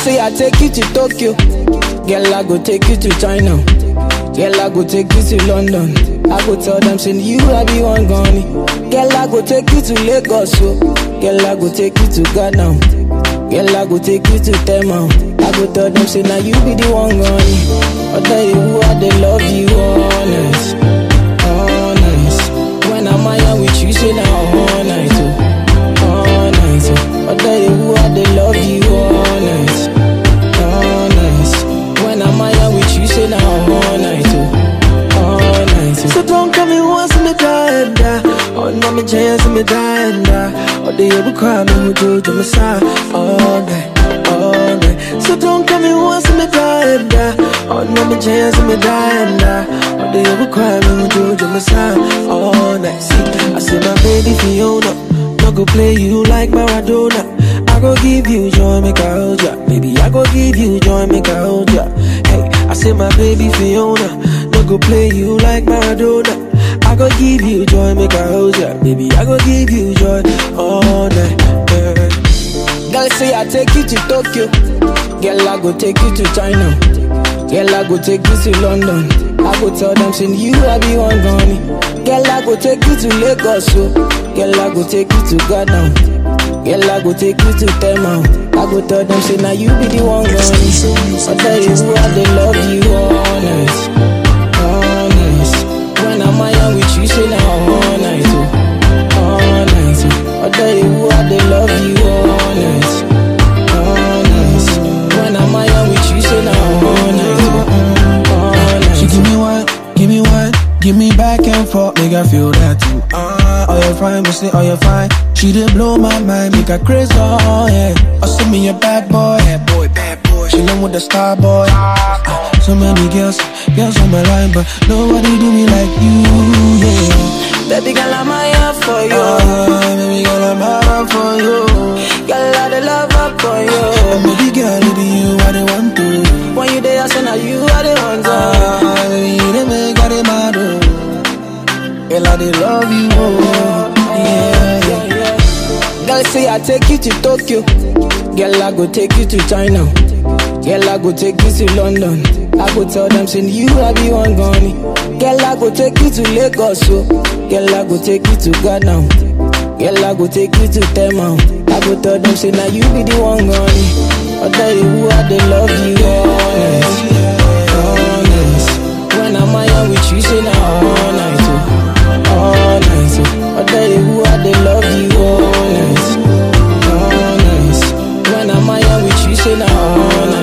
say I take you to Tokyo. Girl, I go take you to China. Girl, I go take you to London. I go tell them, say you I be one gone. Girl, I go take you to Lagos. So. Girl, I go take you to Ghana. Girl, I go take you to Tema. I go tell them, say now you be the one gone. I tell you who I they love you, honest, honest. When I'm out with you, say now all night, oh, all night. Oh. I tell you who I they love you, honest, honest. When I'm out with you, say now all night, oh, all night. Oh. So don't come in once me die and die. Oh, no, me chance me die and die. Oh, they ever cry me who do to me side all night, all night. So don't come in once me die and die. Oh, no, me chance me die and die. Oh, they ever cry me who do to me side all night. See, I say my baby Fiona, no go play you like Maradona. I go give you joy, make I hold ya. Baby, I go give you joy, make I hold ya. Hey, I say my baby Fiona, no go play you like Maradona. I go give you joy, make I hold ya. Baby, I go give you joy all night. Yeah. Girl, say I take you to Tokyo. Girl, I go take you to China. Girl, I go take you to London. I go tell them, say you I be one gone. Girl, I go take you to Lagos. So. Girl, I go take you to Ghana. Girl, I go take you to Tema. I go tell them, say now you be the one gone. I tell you who I they love you, honest, honest. When I'm out with you, say now all night, oh, all night. Oh. I tell you who I they love you, honest, honest. When I'm out with you, say now all night, oh, all night. She give me one, give me one, give me back and forth, make I feel that too. Uh, oh you fine, me say oh you fine. She did blow my mind, make her crazy, oh yeah. Oh send me a bad boy, bad boy, bad boy. She with the star boy. Uh, so many girls, girls on my line, but nobody do me like you, yeah. Baby girl, I'm here for you. Uh, baby girl, I'm out for you. Girl, I the love up for And you. baby girl, it be you I the want to. When you there, I say now you are the one. to. Ah, baby, you the make I the mad, oh. Girl, I the love you, oh. Yeah, yeah. Girl, say I take you to Tokyo. Girl, I go take you to China. Girl, I go take you to London. I go tell them, say you I be one gone. Girl, I go take you to Lagos. So. Girl, I go take you to Ghana. Girl, I go take you to Tema. I go tell them, say now you be the one gone. I tell you who I they love you, honest, honest. When I'm out with you, say now all night, oh, all night. Oh. I tell you who I they love you, honest, honest. When I'm out with you, say now all night.